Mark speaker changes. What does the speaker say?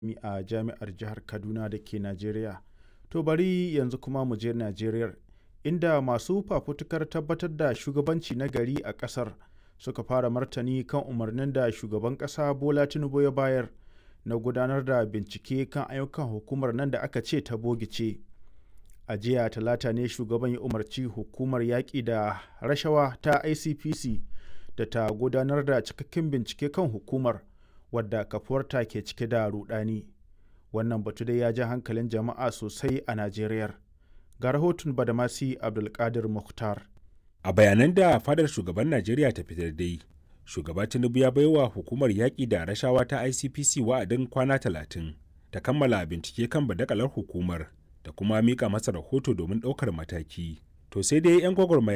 Speaker 1: a jami'ar jihar Kaduna da ke Najeriya. To bari yanzu kuma mu je Najeriyar inda masu fafutukar tabbatar da shugabanci na gari a ƙasar suka fara martani kan umarnin da shugaban ƙasa Bola Tinubu ya bayar na gudanar da bincike kan ayyukan hukumar nan da aka ce ta bogice. A jiya talata ne shugaban ya umarci hukumar yaƙi da rashawa ta ICPC da ta gudanar da cikakken bincike kan hukumar wadda kafuwarta ke cike da rudani. Wannan batu dai ya ja hankalin jama'a sosai a Najeriya. Ga rahoton Badamasi Abdulkadir Mukhtar.
Speaker 2: A bayanan da fadar shugaban Najeriya ta fitar dai, shugaba Tinubu ya baiwa hukumar yaƙi da rashawa ta ICPC wa'adin kwana talatin ta kammala bincike kan badakalar hukumar da kuma mika masa rahoto domin ɗaukar mataki. To sai dai 'yan gwagwarmaya